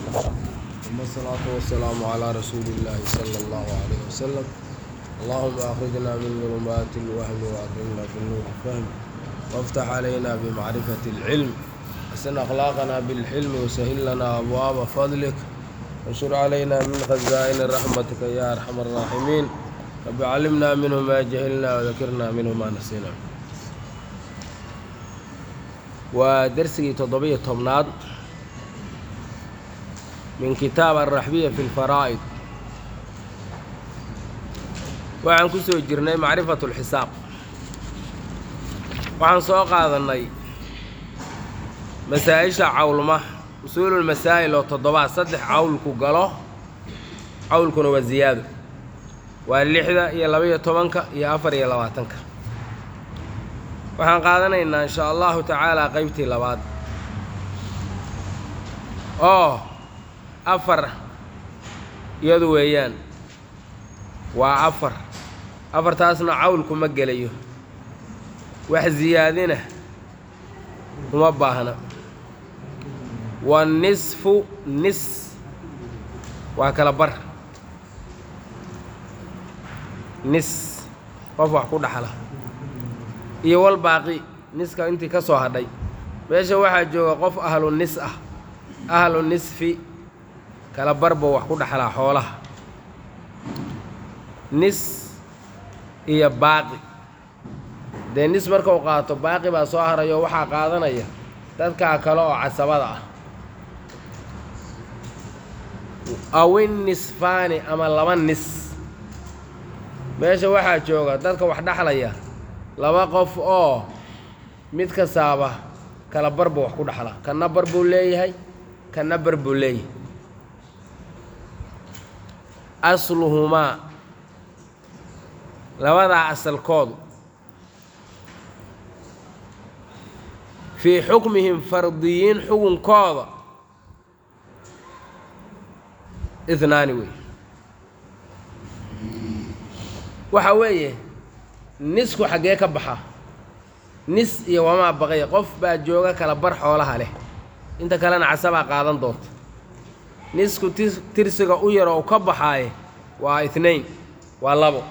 ثم الصلاة والسلام على رسول الله صلى الله عليه وسلم اللهم أخرجنا من ظلمات الوهم وأكرمنا بالنور الفهم وافتح علينا بمعرفة العلم حسن أخلاقنا بالحلم وسهل لنا أبواب فضلك وانشر علينا من خزائن رحمتك يا أرحم الراحمين رب علمنا منه ما جهلنا وذكرنا منه ما نسينا ودرسي تضبية طبناد من كتاب الرحبية في الفرائض waxaan ku soo jirnay macrifatu lxisaab waxaan soo qaadanay masaa-isha cawlma usuululmasaa'il oo toddobaad saddex cawlku galo cawlkuna waa ziyaado waa lixda iyo laba-iyo tobanka iyo afar iyo labaatanka waxaan qaadanaynaa insha allahu tacaala qeybtii labaad oo afar iyadu weeyaan waa afar afartaasna cawlku ma gelayo wax ziyaadina uma baahna wanisfu nis waa kala bar nis qof wax ku dhaxla iyo wal baaqi niska intii ka soo hadhay meesha waxaa jooga qof ahlu nis ah ahlu nisfi kala barba wax ku dhaxlaa xoolaha nis iyo baaqi dee nis marka u qaato baaqi baa soo harayo waxaa qaadanaya dadkaa kale oo casabada ah awin nisfaani ama laba nis meesha waxaa jooga dadka wax dhaxlaya laba qof oo mid kastaaba kala barba wax ku dhaxla kanna bar buu leeyahay kanna bar buu leeyahay asluhumaa labadaa asalkoodu fii xukmihim fardiyiin xukunkooda ihnaani wey waxa weeye nisku xaggee ka baxa nis iyo wamaa baqaya qof baa jooga kala bar xoolaha leh inta kalena casabaa qaadan doonta nisku tirsiga u yaroo u ka baxaaye waa itnayn waa labo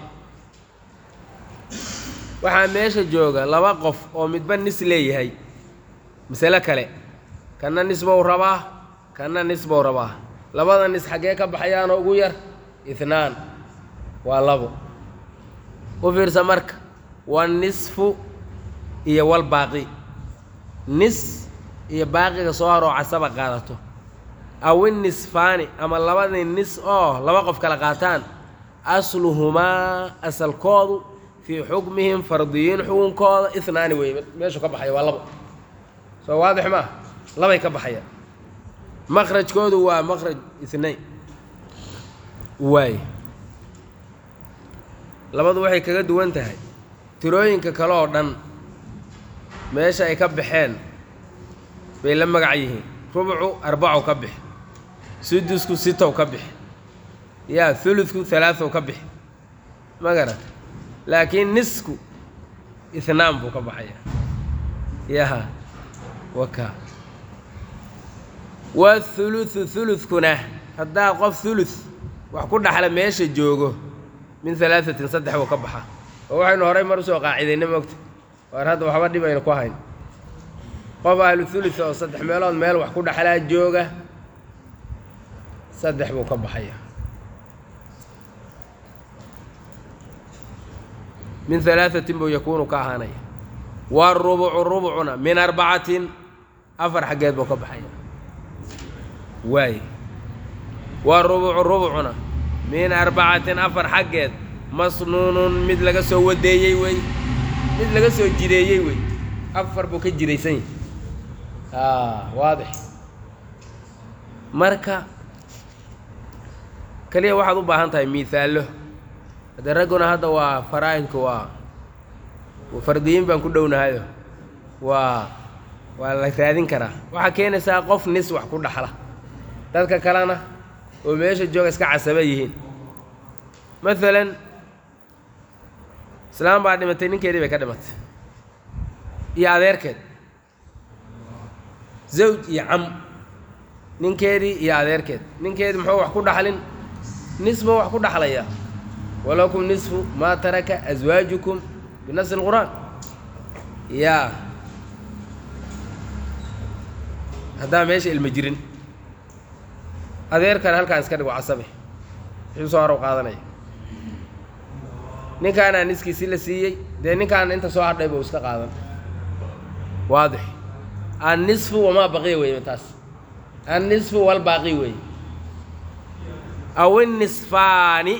waxaa meesha jooga laba qof oo midba nis leeyahay masale kale kanna nis bou rabaa kanna nis bou rabaa labada nis xaggee ka baxayaanoo ugu yar itnaan waa labo u fiirsa marka waa nisfu iyo wal baaqi nis iyo baaqiga soo haroo casaba qaadato awin nisfaani ama labadii nis oo laba qof kala qaataan asluhumaa asalkoodu fii xukmihim fardiyiin xukunkooda ihnaani wey meeshu ka baxaya waa labo soo waadix maa labay ka baxayaan makrajkoodu waa makraj ihnayn waay labadu waxay kaga duwan tahay tirooyinka kale oo dhan meesha ay ka baxeen bay la magac yihiin rubucu arbacow ka bixi sudusku sitow ka bixi yaa huludku halaaow ka bixi ma garata laakiin nisku itnaan buu ka baxaya yaha waka wahuludu huludkuna haddaa qof hulud wax ku dhaxla meesha joogo min halaaثatin saddex buu ka baxa oo waxaynu horay mar usoo qaacidayna mogta waar hadda waxba dhib aynu ku hayn qof ahlu hulud oo saddex meelood meel wax ku dhaxlaa jooga saddex buu ka baxaya min halaaثatin buu yakuunu ka ahaanaya warubucu rubucuna min arbacatin afar xaggeed buu ka baxaya waay warubucu rubucuna min arbacatin afar xaggeed masnuunun mid laga soo wadeeyey wey mid laga soo jireeyey wey afar buu ka jiraysan yahy a waadix marka keliya waxaad u baahan tahay miihaallo haddee ragguna hadda waa faraa'idka waa fardiyiin baan ku dhownahayo waa waa la raadin karaa waxaa keenaysaa qof nis wax ku dhaxla dadka kalena oo meesha jooga iska casaba yihiin maalan islaam baa dhimatay ninkeedii bay ka dhimatay iyo adeerkeed zawj iyo cam ninkeedii iyo adeerkeed ninkeedii muxuu wax ku dhaxlin nisba wax ku dhaxlayaa walakum nisfu maa taraka aswaajukum binasi lqur'aan yaa haddaa meesha ilma jirin adeerkan halkaan iska dhigo casabe wuxuu soo harow qaadanaya ninkaanaa niskiisii la siiyey dee ninkaana inta soo hadhay buu iska qaadan waadix annisfu wamaa baqiya weeye taas annisfu walbaaqi weeye aw innisfaani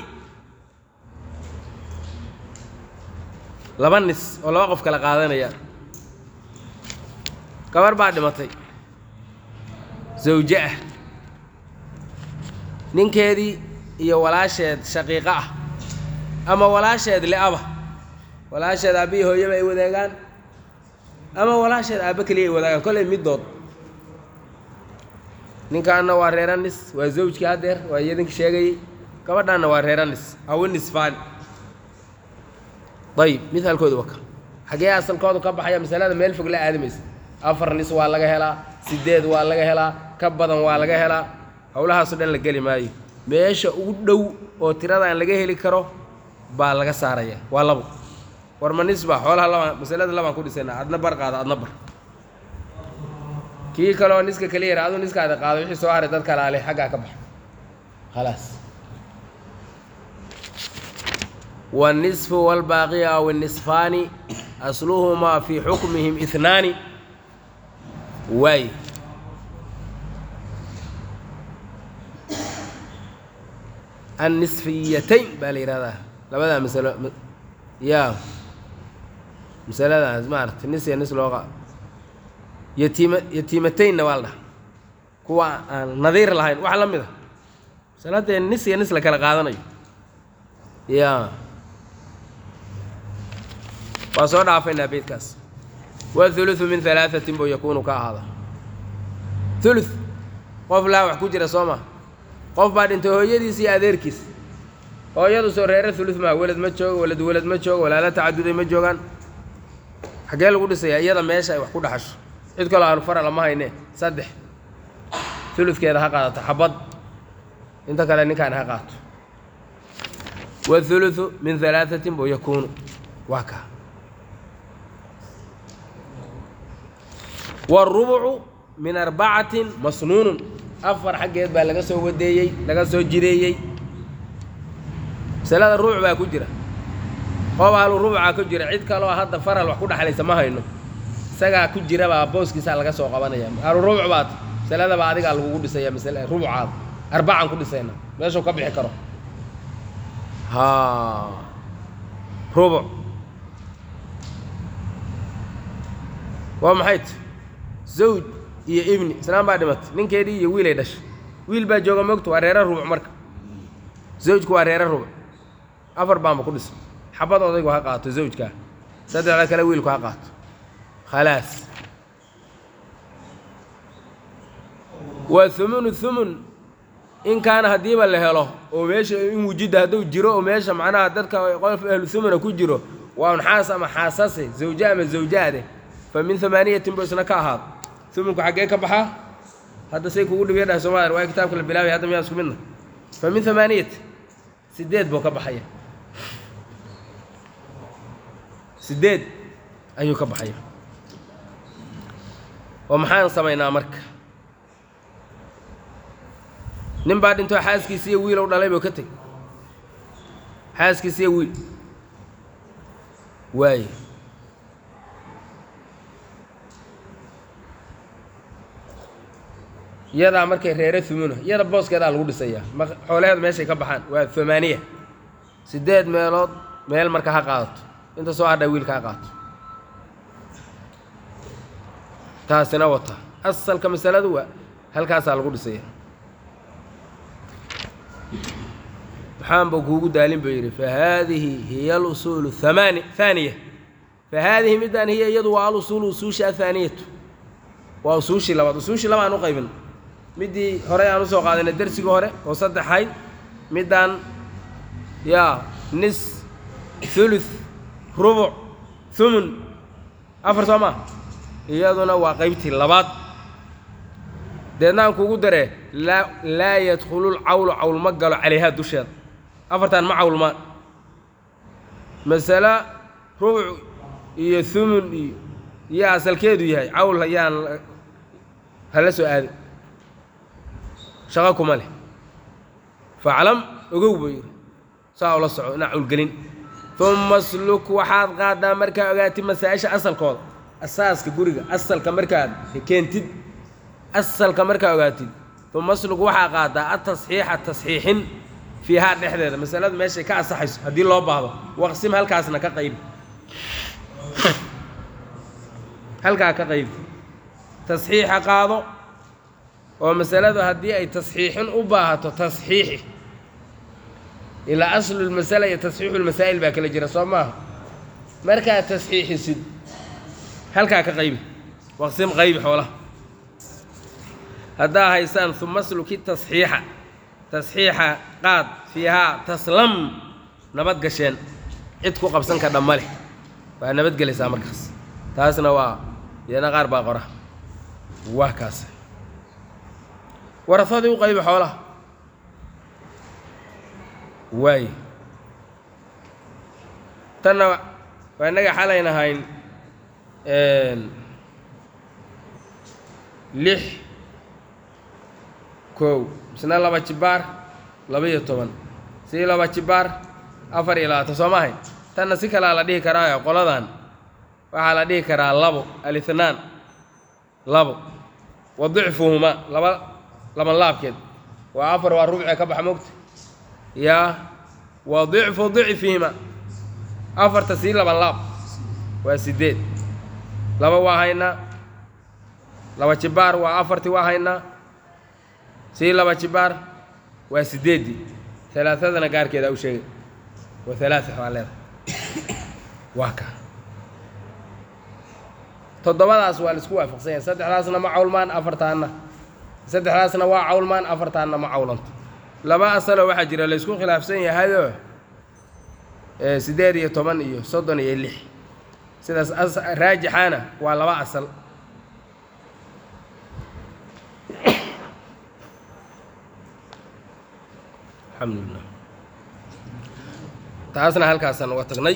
laba nis oo laba qof kala qaadanaya gabar baa dhimatay zawje ah ninkeedii iyo walaasheed shaqiiqo ah ama walaasheed li'aba walaasheed aabbihii hooyaba ay wadaagaan ama walaasheed aabbe keliya ay wadaagaan kollay middood ninkaanna waa reeranis waa zawjkii haddeer waa iyadinki sheegayey gabadhaanna waa reeranis awinisfaan ayib mithaalkooda waka xaggee asalkoodu ka baxaya masalada meel fog la aadamaysa afar nis waa laga helaa sideed waa laga helaa ka badan waa laga helaa howlahaasoo dhan la geli maayo meesha ugu dhow oo tiradaan laga heli karo baa laga saaraya waa labo war ma nisba xoolaha labaan masalada labaan ku dhisayna adna bar qaada adna bar kii kaleoo niska kaliya yara aduu niskaada qaado wixii soo haray dad kalaale xaggaa ka baxa khalaas والنصف والباقي أو النصفان أصلهما في حكمهم اثنان واي النصفيتين بالإرادة لبدا مسألة م... يا مسألة ما عرفت نس يا نس لغة يتيم يتيمتين والله كوا نظير لهين وحلم إذا مسألة النس يا نس لك القاضي يا waa soo dhaafaynaa beydkaas wاثuluثu min ثalaaثatin buu yakuunu ka ahaada ثuluث qof laa wax ku jira soo ma qof baa dhintay hooyadiis iyo adeerkiis hooyadu soo reere ثuluث maa welad ma joogo welad welad ma joogo walaalo tacaduday ma joogaan xaggee lagu dhisayaa iyada meesha ay wax ku dhaxasho cid kaloo aanu fara lama hayne saddex ثuluثkeeda ha qaadato xabad inta kale ninkaan ha qaato wاثuluثu min ثalaaثatin buu yakuunu waa kaa wاrubucu min arbacatin masnuunun afar xaggeed baa laga soo wadeeyey laga soo jideeyey masalada rubuc baa ku jira qof ahlu rubucaa ku jira cid kaloo hadda faral wax ku dhexlaysa ma hayno isagaa ku jira baa booskiisaa laga soo qabanaya ahlu rubuc baad masaladaba adigaa lagugu dhisaya masale rubucaada arbacan ku dhisayna meeshuu ka bixi karo ha rubuc waa maxay t zawj iyo ibni islaan baa dhimatay ninkeedii iyo wiilay dhashay wiil baa jooga mogto waa reera rubuc marka zawjku waa reera rubuc afar baanba ku dhisay xabad odaygu ha qaato zawjkaa saddexda kale wiilku ha qaato khalaas waa humunu humun in kaana haddiiba la helo oo meesha in wujida hadduu jiro oo meesha macnaha dadka qof ahlu humuna ku jiro waa un xaas ama xaasase zawje ama zawjaade fa min amaaniyatin buu isna ka ahaado humunku xaggee ka baxaa hadda say kugu dhibiya dhahay soomaliya waa kitaabka la bilaabay hadda miyaa isku midna fa min amaaniyati sideed buu ka baxaya sideed ayuu ka baxaya oo maxaan samaynaa marka nin baa dhintoo xaaskiisi iyo wiilow dhalay buu ka tegey xaaskiisi iyo wiil waaye iyadaa markay reere humuna iyada booskeedaa lagu dhisayaa ma xoolaheedu meeshay ka baxaan waa amaaniya sideed meelood meel marka ha qaadato inta soo hadha wiilka ha qaato taasina wata asalka masaladu waa halkaasaa lagu dhisaya maxaanba kuugu daalin buu yidhi fa haadihi hiya alusuulu hamaani haaniya fa haadihi middaan hiya iyadu waa alusuulu usuusha athaaniyatu waa usuushii labaad usuushii laba aan u qaybin middii horey aan usoo qaadayna dersigii hore oo saddexayd middaan yaa nis thuluth rubuc humun afar soo maa iyaduna waa qaybtii labaad deedna aan kugu daree laa laa yadkhulul cawlu cawl ma galo calayhaa dusheeda afartan ma cawlmaan masale rubuc iyo humun iyo iyo asalkeedu yahay cawl ayaan hala soo aadin shaqo kuma leh faclam ogow buu yidhi saa ula soco inaa cawlgelin uma sluk waxaad qaadaa markaa ogaatid masaa-isha asalkooda asaaska guriga asalka markaad keentid asalka markaa ogaatid uma sluk waxaa qaadaa atasxiixa tasxiixin fiihaa dhexdeeda masaladu meeshay ka asaxayso haddii loo baahdo waqsim halkaasna ka qaybi halkaa ka qaybi tasxiixa qaado oo masaladu haddii ay tasxiixin u baahato tasxiixi ilaa aslu lmasala iyo tasxiixu lmasaa'il baa kala jira soo maaha markaad tasxiixisid halkaa ka qaybi waqsim qaybi xoolaha haddaa haysaan uma sluki tasxiixa tasxiixa qaad fiihaa taslam nabad gasheen cid ku qabsan ka dhamma leh waa nabadgelaysaa markaas taasna waa iyana qaar baa qora waa kaas warafadii u qaybi xoolaha waay tanna waa innaga xalaynahayn lix kow misna laba jibaar laba iyo toban sii laba jibaar afar iyo labaatan soo maahayn tanna si kalaa la dhihi karaayo qoladan waxaa la dhihi karaa labo alithnaan labo wa dicfuhumaa laba laban laabkeed waa afar waa rubcee ka baxa mogta yaa wa dicfu dicfihima afarta sii laban laab waa siddeed laba waa haynaa laba jibaar waa afartii waa haynaa sii laba jibaar waa siddeeddii alaaadana gaarkeeda u sheegay wa alaaa waa leedahay waa ka toddobadaas waa laisku waafaqsan yahay saddexdaasna ma cawlmaan afartaanna saddexdaasna waa cawlmaan afartaanna ma cawlanto laba asaloo waxaa jira laysku khilaafsan yahayoo siddeed iyo toban iyo soddon iyo lix sidaas raajixaana waa laba asal alxamdulilah taasna halkaasaan uga tagnay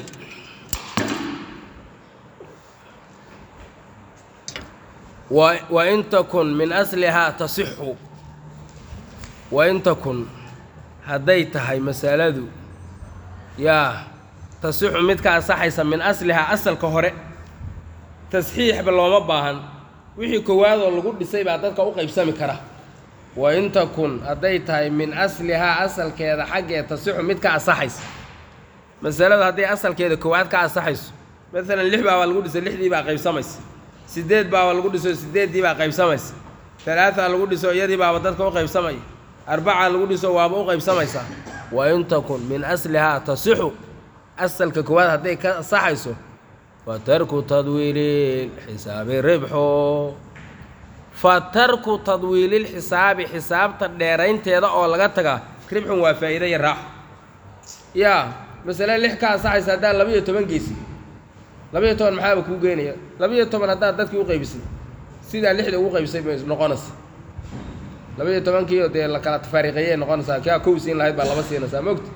wain takun min aslihaa tasixu wain takun hadday tahay masaladu yaa tasixu mid ka asaxaysa min aslihaa asalka hore tasxiixba looma baahan wixii koowaadoo lagu dhisay baa dadka u qaybsami kara wain takun hadday tahay min aslihaa asalkeeda xaggee tasixu mid ka asaxaysa masaladu hadday asalkeeda koowaad ka asaxayso maalan lix baabaa lagu dhisay lixdii baa qaybsamaysa siddeed baaba lagu dhiso siddeeddii baa qaybsamaysa talaata lagu dhiso iyadii baaba dadka u qaybsamaya arbaca lagu dhiso waaba u qaybsamaysaa wa in takun min aslihaa tasixu asalka koowaad hadday ka asaxayso fa tarku tadwiilil xisaabi ribxo fa tarku tadwiililxisaabi xisaabta dheeraynteeda oo laga tagaa ribxun waa faa'iida iyo raaxo yaa masale lix ka asaxaysa haddaan laba iyo toban geysi laba iyo toban maxaaba kuu geynaya laba iyo toban haddaad dadkii u qaybisay sidaa lixda ugu qaybisay bay noqonaysa laba iyo tobankiio dee la kala tafaariqeeyay noqonaysaa kaa kow siin lahayd baa laba siinaysaa mogta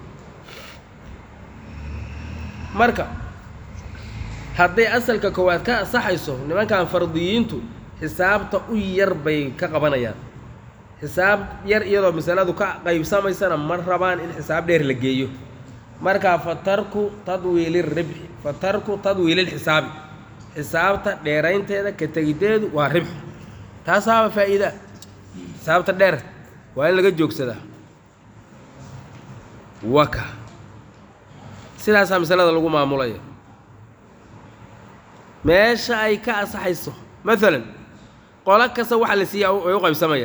marka hadday asalka koowaad ka asaxayso nimankan fardiyiintu xisaabta u yar bay ka qabanayaan xisaab yar iyadoo masaladu ka qaybsamaysana ma rabaan in xisaab dheer la geeyo markaa fa tarku tadwiili ribxi fa tarku tadwiililxisaabi xisaabta dheeraynteeda ka tegiddeedu waa ribxi taasaaba faa'iida xisaabta dheer waa in laga joogsadaa waka sidaasaa masalada lagu maamulaya meesha ay ka asaxayso maalan qolo kasta waxa la siiyaa ay u qaybsamaya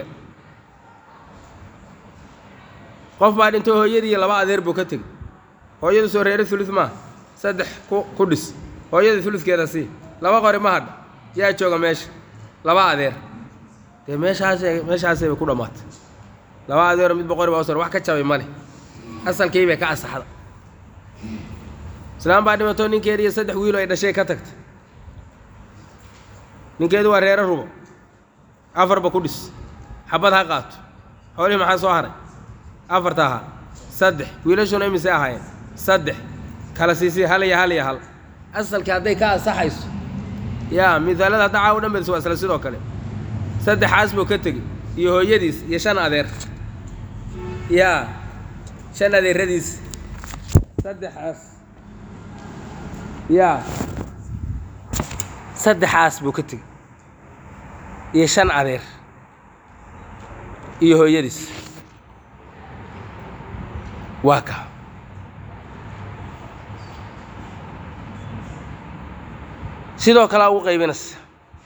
qof baa dhintay hooyadii iyo laba adeer buu ka tegey hooyadu soo reere ulud maaha saddex ku ku dhis hooyada uludkeeda sii laba qori ma hadha yaa jooga meesha laba adeer dee meeshaasay meeshaasay bay ku dhammaatay laba adeero midba qori baa usar wax ka jabay male asalkii bay ka asaxda islaam baa dhimatoo ninkeedi iyo saddex wiilo ay dhashay ka tagtay ninkeedu waa reere rubo afarba ku dhis xabad ha qaato xoolihii maxaa soo haray afarta ahaa saddex wiilashuna imise ahaayeen saddex kala siisii hal iyo hal iyo hal asalkii hadday ka ansaxayso yaa misaalada hadda caawa dhan bedis waa isla sidoo kale saddexaas buu ka tegey iyo hooyadiis iyo shan adeer yaa shan adeeradiis saddexaas yaa saddexaas buu ka tegey iyo shan adeer iyo hooyadiis waa ka sidoo kalea ugu qaybinaysa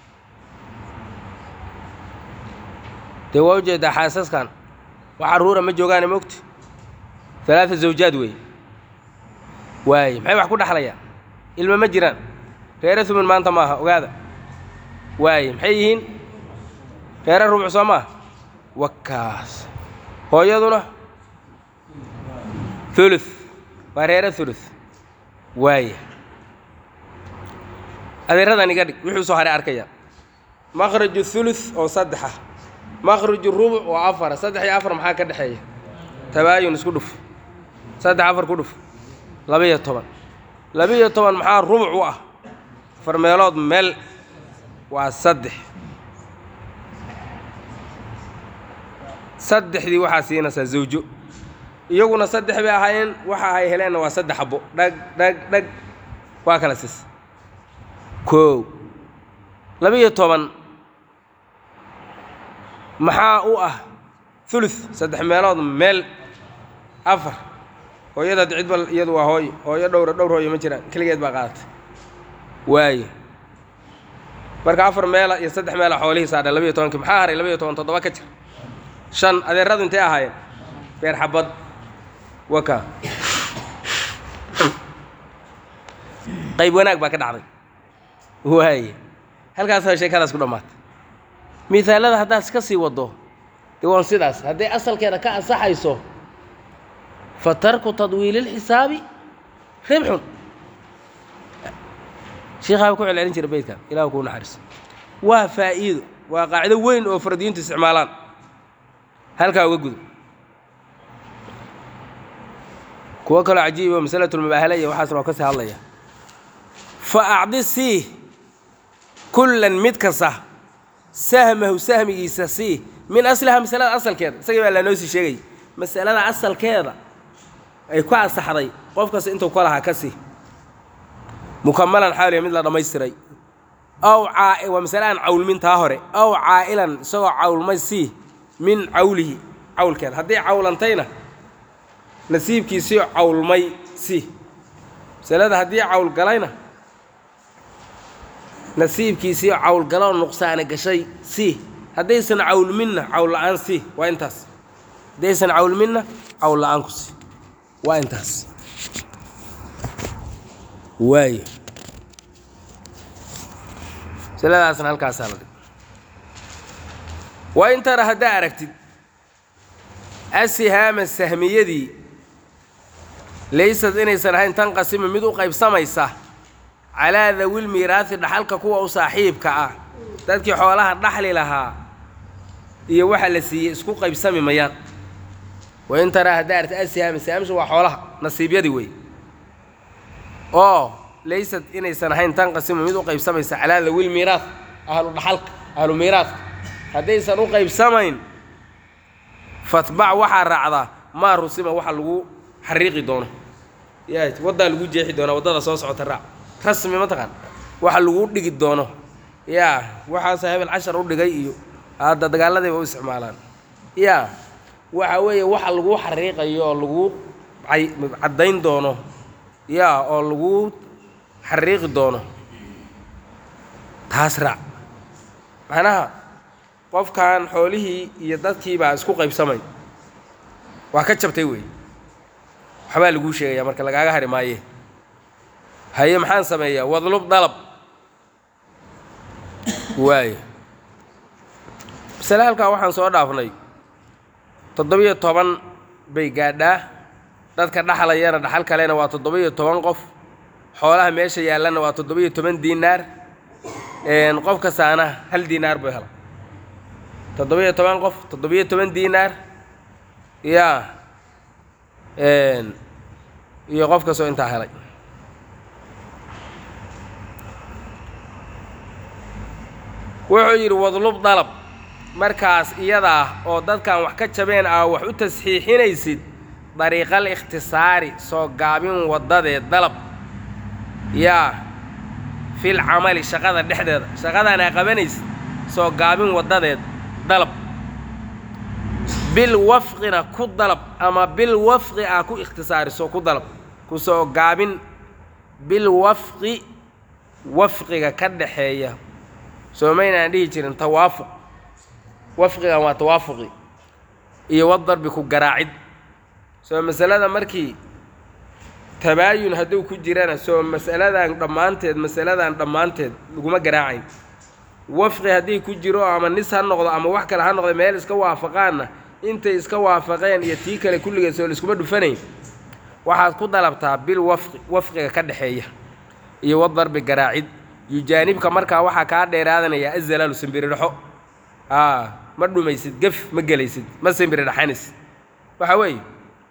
dee waa ujeedaa xaasaskan wax carruura ma joogaane mogta alaaa zawjaad weeye waaye maxay wax ku dhexlayaan ilma ma jiraan reere humun maanta maaha ogaada waaye maxay yihiin reere rubuc soo maaha wakaas hooyaduna ulu waa reere ulu waaye adeeradan iga dhig wuxuu soo haray arkaya makhraju hulus oo saddexa makhraju rubuc oo afara saddex iyo afar maxaa ka dhexeeya tabaayun isku dhuf saddex afar ku dhuf laba-iyo toban laba-iyo toban maxaa rubuc u ah afar meelood meel waa saddex saddexdii waxaa siinaysaa zawjo iyaguna saddex bay ahaayeen waxa ay heleenna waa saddex xabo dhag dhag dhag waa kala sis koow laba-iyo toban maxaa u ah uluth saddex meelood meel afar hooyada hadda cidba iyadu waa hooyo hooyo dhowra dhowr hooyo ma jiraan keligeed baa qaadatay waaye marka afar meela iyo saddex meela xoolihii saadha labayo tobankii maxaa haray labayo toban toddoba ka jir shan adeeradu intay ahaayeen beer xabad waka qayb wanaag baa ka dhacday waaye halkaasoo sheekadaas ku dhammaatay miaalada haddaad iska sii waddo dee waan sidaas hadday asalkeeda ka ansaxayso fa tarku tadwiili اlxisaabi ribxun sheikhaa ku celcelin jira beydkan ilah kuu naxariiso waa faa'iido waa qaacido weyn oo faradiyiintu isticmaalaan halkaa uga gudo kuwo kaloo cajiibo masalatulmubaahala iyo waxaasna waa ka sii hadlaya fa acdi sii kullan mid kasta sahmahu sahmigiisa sii min asliha masalada asalkeeda isagii baa lanoo sii sheegay masalada asalkeeda ay ku ansaxday qof kasta intuu ka lahaa ka sii mukamalan xaaliya mid la dhammaystiray aw caa waa masale aan cawlmin taa hore aw caa'ilan isagoo cawlmay sii min cawlihi cawlkeeda hadday cawlantayna nasiibkiisii cawlmay sii masalada haddii cawlgalayna nasiibkiisii cawlgaloo nuqsaana gashay sii haddaysan cawlminna cawl la'aan sii waa intaas haddaysan cawlminna cawl la'aan ku sii waa intaas waayo masaladaasna halkaasaa la dhig waa in tara haddaa aragtid asihaama sahmiyadii laysad inaysan ahayn tanqasima mid u qaybsamaysa calaa dawil miiraasi dhaxalka kuwa u saaxiibka ah dadkii xoolaha dhaxli lahaa iyo waxa la siiyey isku qaybsami mayaan wain taraa haddaa aragtid asihaama sahamsha waa xoolaha nasiibyadii wey oo laysad inaysan ahayn tanqasima mid u qaybsamaysa calaa dawil miiraas ahlu dhaxalka ahlu miiraaska haddaysan u qaybsamayn fatbac waxaa raacdaa maa rusima waxa lagu xariiqi doono ya waddaa lagu jeexi doonaa waddada soo socota raac rasmi mataqaan waxa lagu dhigi doono yaa waxaasa hebel cashar u dhigay iyo hadda dagaaladayba u isticmaalaan yaa waxa weeye waxa lagu xariiqayo oo lagu caddayn doono yaa oo lagu xariiqi doono taas raac macnaha qofkan xoolihii iyo dadkii baa isku qaybsamay waa ka jabtay wey waxbaa laguu sheegaya marka lagaaga hari maaye haye maxaan sameeyaa wadlub dalab waayo masale halkaa waxaan soo dhaafnay toddobiyo toban bay gaadhaa dadka dhaxlayana dhaxal kalena waa toddoba-iyo toban qof xoolaha meesha yaallana waa toddoba-iyo toban diinaar qof kastaana hal diinaar buu hela toddobiyo toban qof toddobiyo toban diinaar yaa iyo qof kastoo intaa helay wuxuu yidhi wadlub dalab markaas iyadaa oo dadkan wax ka jabeen ah wax u tasxiixinaysid dariiqal ikhtisaari soo gaabin waddadeed dalab yaa fil camali shaqada dhexdeeda shaqadaan aa qabanaysid soo gaabin waddadeed dalab bil wafqina ku dalab ama bil wafqi ah ku ikhtisaariso ku dalab ku soo gaabin bil wafqi wafqiga ka dhaxeeya soomaynaan dhihi jirin tawaafuq wafqigan waa tawaafuqi iyo wadarbi ku garaacid soo masalada markii tabaayun hadduu ku jirana soo masaladan dhammaanteed masaladan dhammaanteed laguma garaacayn wafqi haddii ku jiro ama nis ha noqdo ama wax kale ha noqdo meel iska waafaqaanna intay iska waafaqeen iyo tii kale kulligeed soo laiskuma dhufanayn waxaad ku dalabtaa bil wafqi wafqiga ka dhexeeya iyo wadarbi garaacid yujaanibka markaa waxaa kaa dheeraadanayaa azalaalu simbiridhaxo aa ma dhumaysid gef ma gelaysid ma simbiridhaxanaysid waxa weeye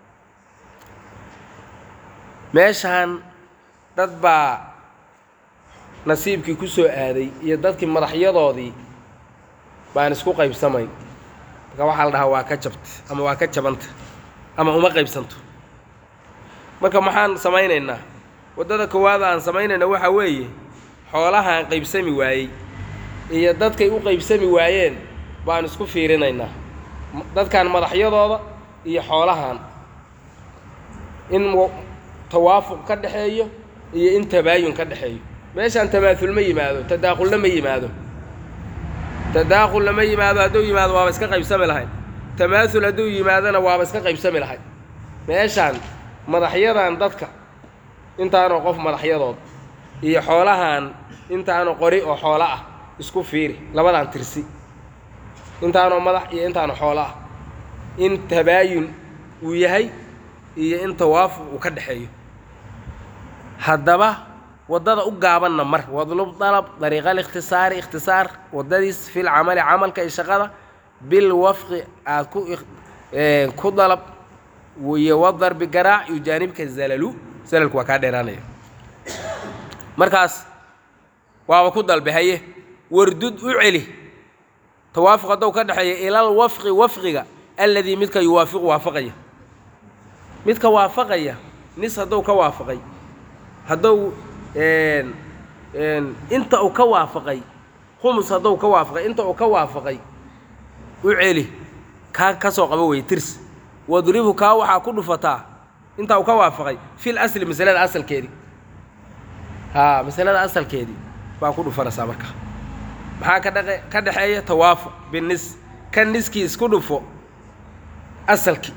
meeshaan dad baa nasiibkii ku soo aaday iyo dadkii madaxyadoodii baan isku qaybsamayn marka waxaa la dhahaa waa ka jabta ama waa ka jabanta ama uma qaybsanto marka maxaan samaynaynaa waddada koowaad aan samaynayna waxaa weeye xoolahaan qaybsami waayey iyo dadkay u qaybsami waayeen baan isku fiirinaynaa dadkan madaxyadooda iyo xoolahan in tawaafuq ka dhexeeyo iyo in tabaayun ka dhexeeyo meeshaan tamaaul ma yimaado tadaakhulna ma yimaado tadaakhul lama yimaado hadduu yimaado waaba iska qaybsami lahayd tamaaul hadduu yimaadona waaba iska qaybsami lahayd meeshaan madaxyadan dadka intaanoo qof madaxyadood iyo xoolahan intaanoo qori oo xoolo ah isku fiiri labadaan tirsi intaanoo madax iyo intaanoo xoolo ah in tabaayun uu yahay iyo in tawaafuq uu ka dhexeeyo haddaba waddada u gaabanna mar wadlub dalab dariiqal ikhtisaari ikhtisaar waddadiis fil camali camalka iyo shaqada bil wafqi aad ku ku dalab iyo wadarbi garaac iyo jaanibka zalalu zalalku waa kaa dheeraanaya markaas waaba ku dalbe haye wardud u celi tawaafuq haddou ka dhexeeya ilal wafqi wafqiga alladii midka yuwaafiqu waafaqaya midka waafaqaya nis haddou ka waafaqay haddou inta uu ka waafaqay khumus haddou ka waafaqay inta uu ka waafaqay u celi kaa ka soo qabo weye tirs wadribu kaa waxaa ku dhufataa inta uu ka waafaqay fil asli masalada asalkeedii haa masalada asalkeedii baa ku dhufanaysaa marka maxaa ka dhaqe ka dhexeeya tawaafuq binis ka niskii isku dhufo asalkii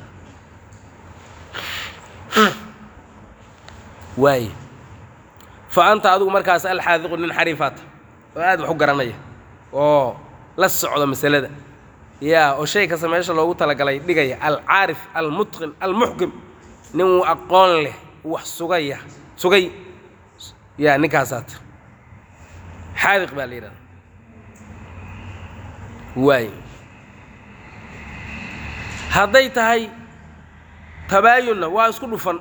waaye fa anta adigu markaas alxaadiqu nin xariifaata oo aad wax u garanaya oo la socdo masalada yaa oo shay kasta meesha loogu talagalay dhigaya alcaarif almutqin almuxkim nin aqoon leh wax sugaya sugay yaa ninkaasaata xaadiq baa la yidhahda waaye hadday tahay tabaayunna waa isku dhufan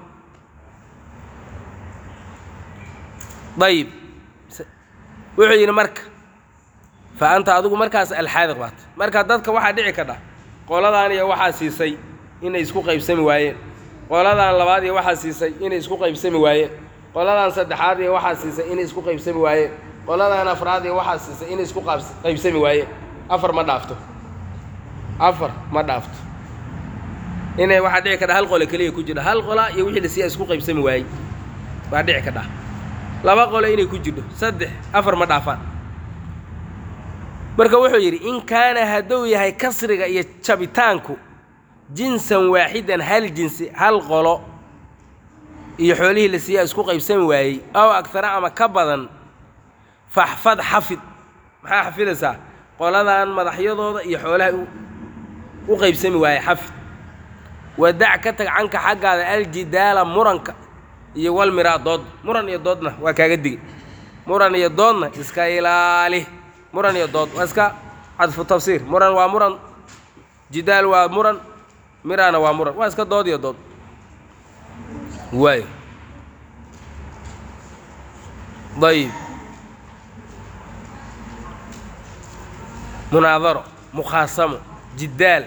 dayib wuxuu yidhi marka fa anta adigu markaas alxaadiq baat marka dadka waxaa dhici kadha qoladaan iyo waxaa siisay inay isku qaybsami waayeen qoladaan labaad iyo waxaa siisay inay isku qaybsami waayeen qoladaan saddexaad iyo waxaa siisay inay isku qaybsami waayeen qoladaan afraad iyo waxaa siisay inay isku qaybsami waayeen afar ma dhaafto afar ma dhaafto inay waxaa dhici kadha hal qole keliya ku jiro hal qola iyo wixii lasiiya isku qaybsami waayey baa dhici kadha laba qole inay ku jirto saddex afar ma dhaafaan marka wuxuu yidhi in kaana hadduu yahay kasriga iyo jabitaanku jinsan waaxidan hal jinsi hal qolo iyo xoolihii la siiyaa isku qaybsami waayey aw agtara ama ka badan faxfad xafid maxaa xafidaysaa qoladan madaxyadooda iyo xoolaha u qaybsami waayey xafid wadac ka tag canka xaggaada aljidaala muranka iyo walmiraa dood muran iyo doodna waa kaaga digay muran iyo doodna iska ilaali muran iyo dood waa iska cadfu tafsiir muran waa muran jidaal waa muran miraana waa muran waa iska dood iyo dood waay ayib munaadaro mukhaasamo jidaal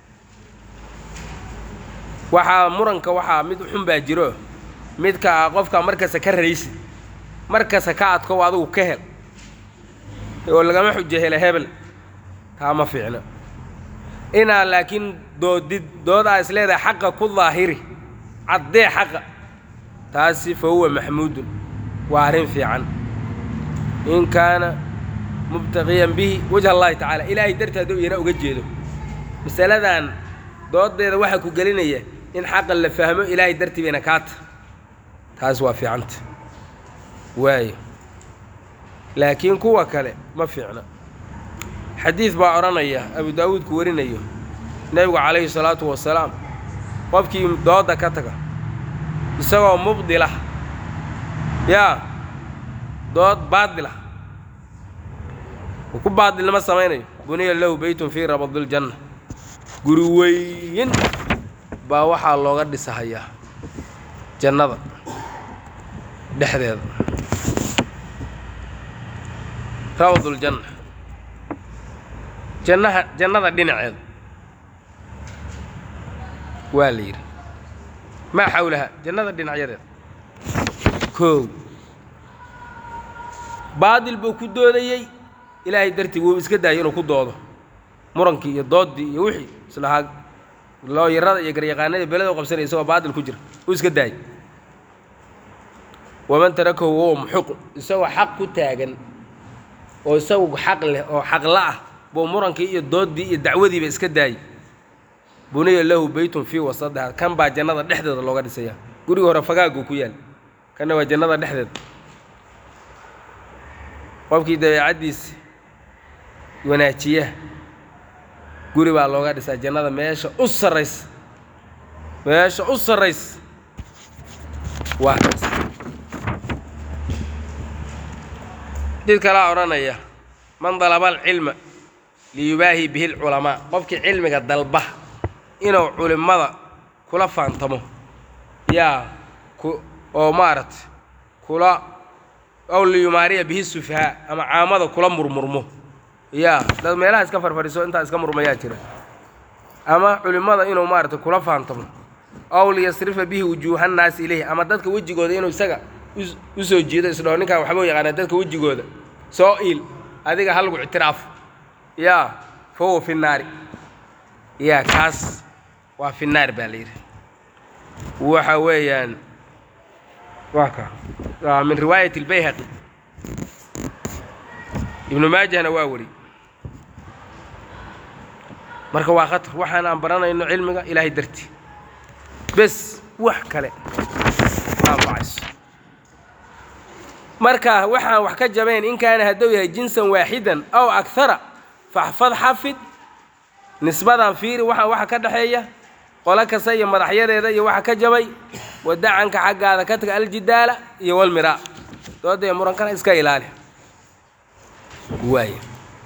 waxaa muranka waxaa mid xun baa jiro midka a qofka markasta ka raysid markasta ka adkow adigu ka hel oo lagama xujo hela hebel taa ma fiicno inaa laakiin doodid doodaa is leedahay xaqa ku daahiri caddee xaqa taasi fa huwa maxmuudun waa arrin fiican in kaana mubtaqiyan bihi wajha allahi tacaala ilaahay darteed oo iyana uga jeedo masaladan doodeeda waxaa ku gelinaya in xaqa la fahmo ilaahay dartii bayna kaata taas waa fiicanta waayo laakiin kuwa kale ma fiicna xadiid baa odhanaya abu daawuudku warinayo nebigu calayhi salaatu wasalaam qofkii dooda ka taga isagoo mubdilah yaa dood baadilah uu ku baadilnimo samaynayo buniya lahu beytun fii rabadiljanna guri weyn baa waxaa looga dhisahayaa jannada dhexdeeda rabaduljanna jannaha jannada dhinaceeda waa la yidhi maa xawlaha jannada dhinacyadeeda koow baadil buu ku doodayey ilaahay dartii wuu iska daayay inuu ku doodo murankii iyo dooddii iyo wixii islahaa looyarada iyo garyaqaanada beleda u qabsanaya isagoo baadil ku jira uu iska daayay waman tarakahu wahuwa muxiqun isagoo xaq ku taagan oo isagu xaq leh oo xaqla ah buu murankii iyo dooddii iyo dacwadiiba iska daayay buniya lahu beytun fii wasadiha kan baa jannada dhexdeeda looga dhisaya gurigi hore fagaaguu ku yaal kanna waa jannada dhexdeeda qofkii dabeecaddiisa wanaajiya guri baa looga dhisaa jannada meesha u sarraysa meesha u sarraysa waa kaas did kalaa odhanaya man dalaba alcilma liyubaahi bihi lculamaa qofkii cilmiga dalba inuu culimmada kula faantamo yaa ku oo maaragtay kula ow liyumaariya bihi sufahaa ama caamada kula murmurmo yaa dad meelaha iska farfadhiso intaa iska murmayaa jira ama culimmada inuu maaragtay kula faantamo ow liyasrifa bihi wujuuhannaasi ilayhi ama dadka wejigooda inuu isaga u soo jiido isdhaho ninkaan waxbuu yaqaanaa dadka wejigooda soo iil adiga ha lagu ictiraafo yaa fa huwa fi nnaari yaa kaas waa fi naar baa la yidhi waxa weeyaan waa ka waa min riwaayat اlbayhaqi ibnu maajahna waa weri marka waa khatar waxaan aan baranayno cilmiga ilaahay dartii bes wax kale anfacayso marka waxaan wax ka jabayn in kaana hadduu yahay jinsan waaxidan aw akara faxfad xafid nisbadan fiiri waxaan waxa ka dhexeeya qolo kasta iyo madaxyadeeda iyo waxa ka jabay wadacanka xaggaada ka taga aljidaala iyo walmiraa dooda iyo murankana iska ilaali waay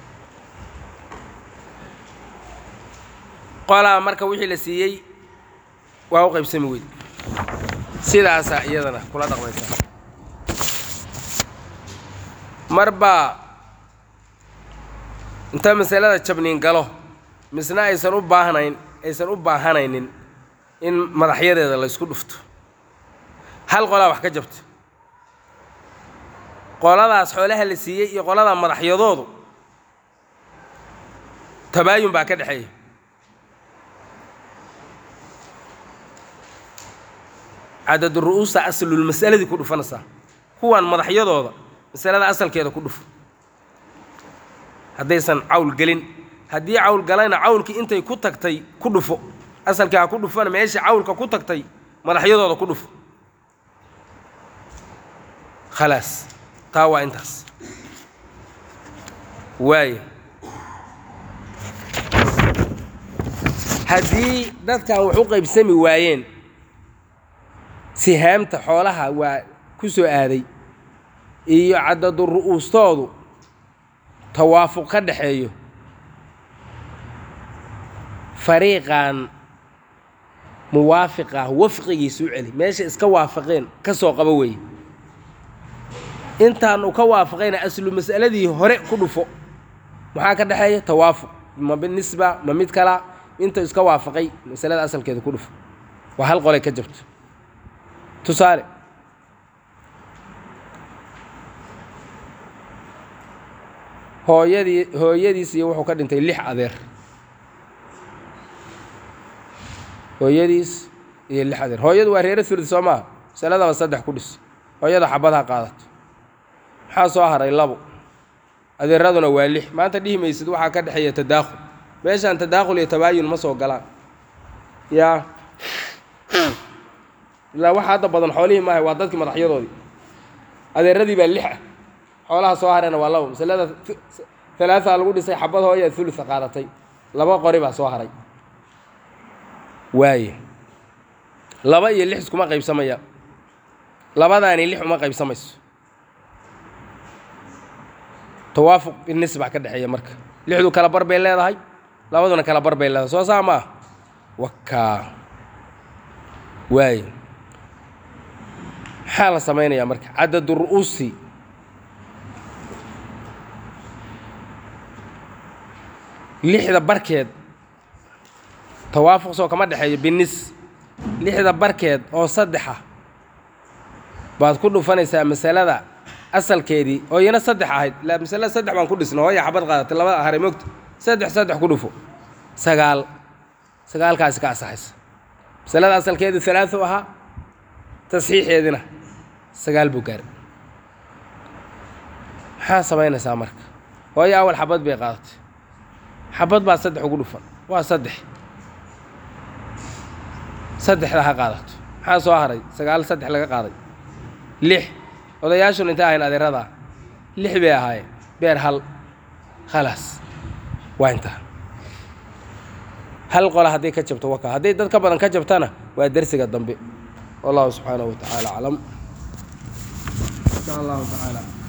qolaa marka wixii la siiyey waa u qaybsami weyd sidaasaa iyadana kula dhaqmaysaa mar baa inta masalada jabniin galo misna aysan u baahnayn aysan u baahanaynin in madaxyadeeda la ysku dhufto hal qolaa wax ka jabta qoladaas xoolaha la siiyey iyo qolada madaxyadoodu tabaayun baa ka dhexeeya cadadu ru'uusa aslulmas'aladii ku dhufanaysaa kuwan madaxyadooda masalada asalkeeda ku dhufo haddaysan cawl gelin haddii cawl galayna cawlkii intay ku tagtay ku dhufo asalkii ha ku dhufana meeshii cawlka ku tagtay madaxyadooda ku dhufo khalaas taa waa intaas waaya haddii dadkan wax u qaybsami waayeen sihaamta xoolaha waa ku soo aaday iyo cadadu ru'uustoodu tawaafuq ka dhaxeeyo fariiqan muwaafiq ah wafqigiisu u celi meesha iska waafaqeen ka soo qabo weeye intaan uu ka waafaqayna aslu mas'aladii hore ku dhufo maxaa ka dhexeeya tawaafuq ma nisba ma mid kala inta iska waafaqay masalada asalkeeda ku dhufo waa hal qolay ka jabto tusaale hooyadii hooyadiis iyo wuxuu ka dhintay lix adeer hooyadiis iyo lix adeer hooyadu waa reero surd soo maaha masaladaba saddex ku dhis hooyada xabadha qaadato maxaa soo haray labo adeeraduna waa lix maanta dhihi maysid waxaa ka dhexeeya tadaakhul meeshaan tadaakhul iyo tabaayun ma soo galaan yaa ilaa waxa hadda badan xoolihii maahay waa dadkii madaxyadoodii adeeradii baa lix ah xoolaha soo harayna waa labo masalada alaaa lagu dhisay xabad hooya ulua qaadatay laba qori baa soo haray waaye laba iyo lix iskuma qaybsamaya labadaani lix uma qaybsamayso tawaafuq binis baa ka dhexeeya marka lixdu kala bar bay leedahay labaduna kala bar bay leedahay soo saa ma ah wakaa waaye maxaa la samaynayaa marka cadadu ru'uusi lixda barkeed tawaafuq soo kama dhexeeyo binis lixda barkeed oo saddexa baad ku dhufanaysaa masalada asalkeedii oo iyana saddex ahayd la masalada saddex baan ku dhisna hooya xabad qaadatay labada haray mogta saddex saddex ku dhufo sagaal sagaalkaasi ka asaxaysa masalada asalkeedu alaau ahaa tasxiixeedina sagaal buu gaaray maxaa samaynaysaa marka hooyo awal xabad bay qaadatay xabad baa saddex ugu dhufan waa saddex saddexda ha qaadato maxaa soo haray sagaal saddex laga qaaday lix odayaashun intay ahayn adeeradaa lix bay ahaayeen beer hal khalaas waa intaa hal qola hadday ka jabto waka hadday dad ka badan ka jabtana waa dersiga dambe wallahu subxaanahu wa tacaala aclam insha allahu tacaala